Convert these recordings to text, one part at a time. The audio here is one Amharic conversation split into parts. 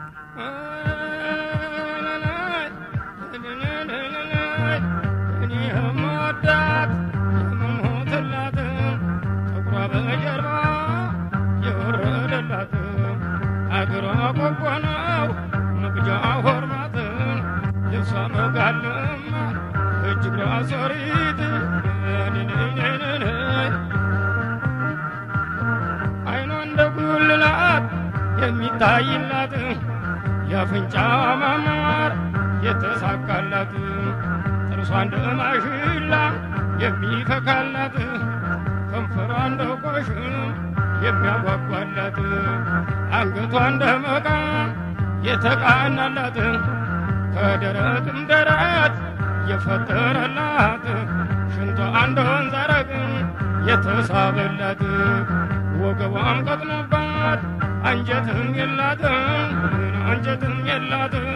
እኔ የምወዳት የምሞትላት ጥቁሯ በጀርባ የወረደላት አገሯ ቆቦ ነው መቅጃ ሆርማት ልብሷ መጋለማ እጅግሯ ሶሪት አይኗ እንደ ጉልላት የሚታይላት የአፍንጫዋ ማማር የተሳካላት ጥርሷ እንደ ማሽላ የሚፈካላት ከንፈሯ እንደ ቆሽም የሚያጓጓላት አንገቷ እንደ መቃ የተቃናላት ከደረትም ደረት የፈጠረላት ሽንቷ እንደ ወንዝ አረግ የተሳበላት ወገቧም ቀጥኖባት አንጀትም የላትም አንጀትም የላትም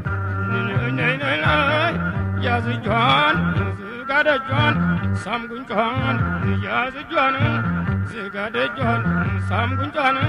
ያዝጇን ዝጋደጇን ሳም ጉንጯን ያዝጇን ዝጋደጇን ሳም ጉንጯን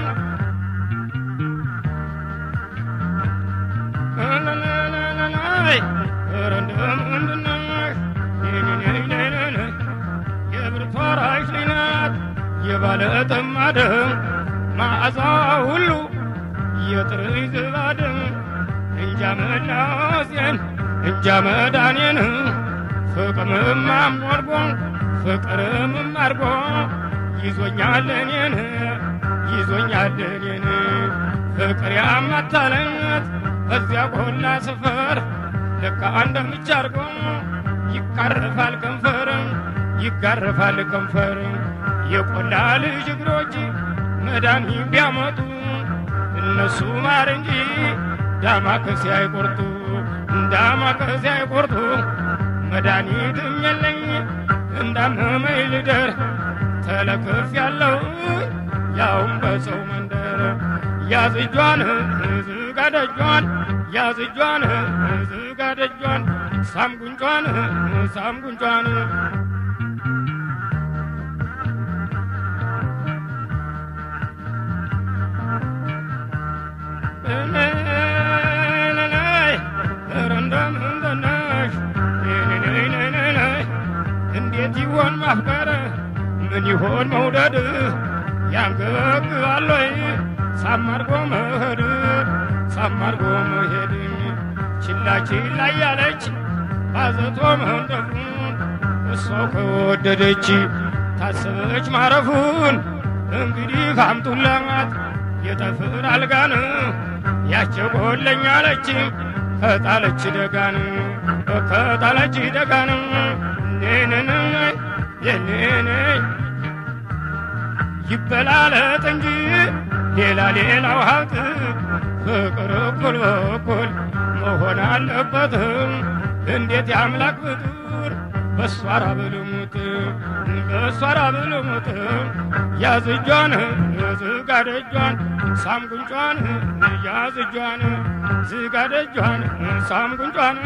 የብርቷ ራሽ ናት የባለ ጥማድም ማዕዛ ሁሉ የጥርይ ዝባድም እንጃ መላሴን እንጃ መዳኔን ፍቅምም አሞርጎ ፍቅርም አርጎ ይዞኛል እኔን ይዞኛል እኔን ፍቅር ያማታለኛት በዚያ ቆላ ስፈር ልካ እንደምቻ አርጎ ይቃረፋል ከንፈር ይጋረፋል ከንፈር የቆላ ልጅ እግሮች መድኃኒት ቢያመጡ እነሱ ማር እንጂ ዳማከሴ አይቆርጡ ዳማከሴ አይቆርጡ መድኃኒትም የለኝ እንዳመመኝ ልደር ተለክፍ ያለው ያውም በሰው መንደር ያዝጇን ዝጋደጇን ያዝጇን ዝጋደጇን ሳም ጉንጯን ሳም ጉንጯን እንዴት ይሆን ማፍቀር ምን ይሆን መውደድ ያንገበግባል ወይ ሳማርጎ መሄድ ሳማርጎ መሄድ ችላ ችላ እያለች ባዘቶ መንደፉን እሷው ከወደደች ታሰበች ማረፉን እንግዲህ ካምጡላት የጠፍር አልጋን ያቸጎለኛለች ከጣለች ደጋን ከጣለች ደጋን ኔንን የኔኔ ይበላለጥ እንጂ ሌላ ሌላው ሀብት ፍቅር እኩል በኩል መሆን አለበት። እንዴት የአምላክ ፍጡር በሷ ራብልሙት በሷ ራብልሙት ያዝጇን ዝጋደጇን ሳም ጉንጯን ያዝጇን ዝጋደጇን ሳም ጉንጯን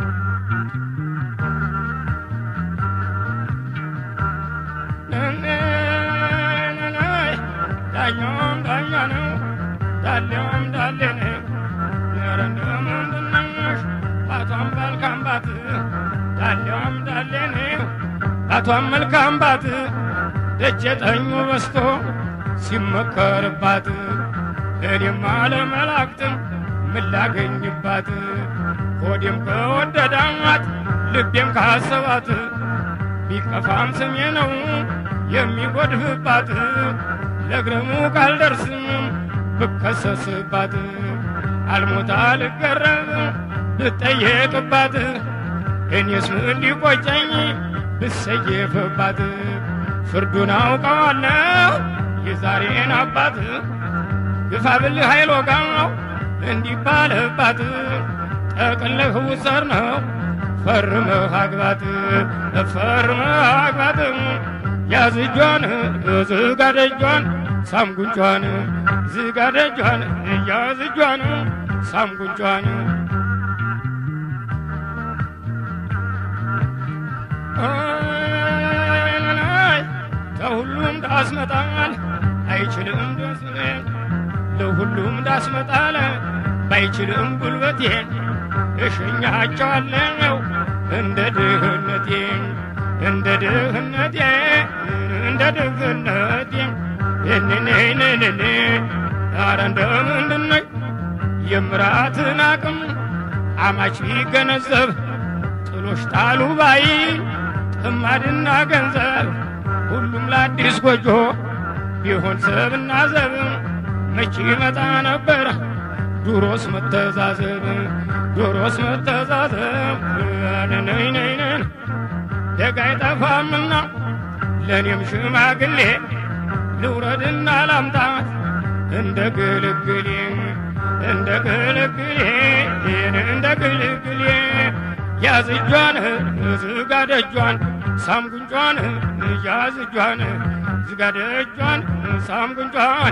ዳኛውም ዳኛ ነው ዳሌውም ዳሌ ነው ኧረ እንደምንድነሽ ባቷም መልካም ባት ዳሌዋም ዳሌ ነው ባቷም መልካም ባት ደጀ ጠኙ በስቶ ሲመከርባት እኔም አለመላእክትም ምላገኝባት ሆዴም ከወደዳት ልቤም ካሰባት ቢከፋም ስሜ ነው የሚጎድፍባት ለግረሙ ካልደርስም ብከሰስባት አልሞታ ልገረብ ብጠየቅባት እኔስ ምን ሊቆጨኝ ብሰየፍባት ፍርዱን አውቀዋለሁ የዛሬን አባት ግፋ ብልህ ኃይል ወጋው እንዲባልባት ጠቅልህ ውሰር ነው ፈርመህ አግባት ፈርመህ አግባት ያዝጇን ዝጋደጇን ሳም ጉንጯን ዝጋደጇን ያዝጇን ሳም ጉንጯን ከሁሉም ዳስመጣል አይችልም ደስ ለሁሉም ዳስመጣል ባይችልም ጉልበቴን እሸኛቸዋለሁ እንደ ድህነቴ እንደ ድህነቴ እንደ ድህነቴ እንኔንንን አረ እንደምንድነኝ የምራትን አቅም አማች ቢገነዘብ ጥሎሽ ጣሉ ባይ ጥማድና ገንዘብ ሁሉም ለአዲስ ጎጆ ቢሆን ሰብና ዘብ መቼ ይመጣ ነበር ዱሮስ መተዛዘብ ዱሮስ መተዛዘብ ነይነይነን ደግ አይጠፋምና ለእኔም ሽማግሌ ልውረድና ላምጣት እንደ ግልግሌ እንደ ግልግሌ እንደ ግልግሌ ያዝ እጇን ዝጋ ደጇን ሳም ጉንጯን ያዝ እጇን ዝጋ ደጇን ሳም ጉንጯን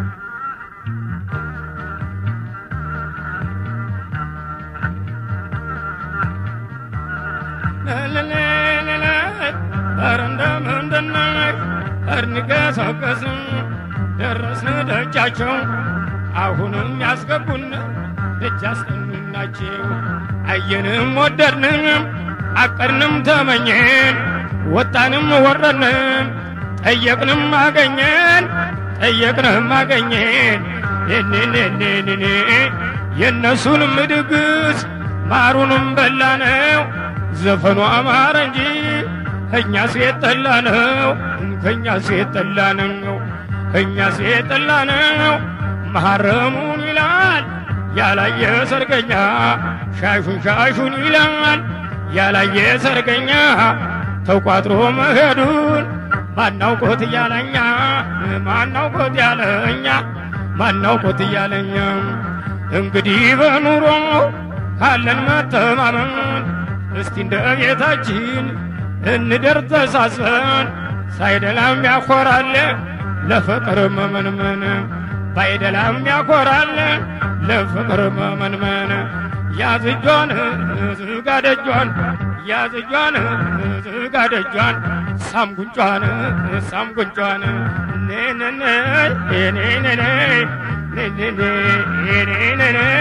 ኧረ እንደምንድነው እርንገሰገስም ደረስን ደጃቸው አሁንም ያስገቡን ደጅ አስጠኑናቸው አየንም ወደድንም አቀድንም ተመኘን ወጣንም ወረድንም ጠየቅንም አገኘን ጠየቅንም አገኘን ኔኔኔኔኔ የእነሱንም ድግስ ማሩንም በላነው ዘፈኑ አማረ እንጂ እኛ ሴት ጠላ ነው ከእኛ ሴት ጠላ ነው እኛ ሴት ጠላ ነው መሐረሙን ይላል ያላየ ሰርገኛ ሻሹን ሻሹን ይላል ያላየ ሰርገኛ ተቋጥሮ መሄዱን ማናውቆት እያለኛ ማናውቆት ያለኛ ማናውቆት እያለኛ እንግዲህ በኑሮ ካለን መተማመን እስቲ እንደ ቤታችን እንደር ተሳስበን ሳይደላም ያኮራል ለፍቅር መመንመን ባይደላም ያኮራል ለፍቅር መመንመን ያዝጇን ዝጋ ደጇን ያዝጇን ዝጋ ደጇን ሳም ጉንጯን ሳም ጉንጯን ኔነነ ኔነነ ኔነነ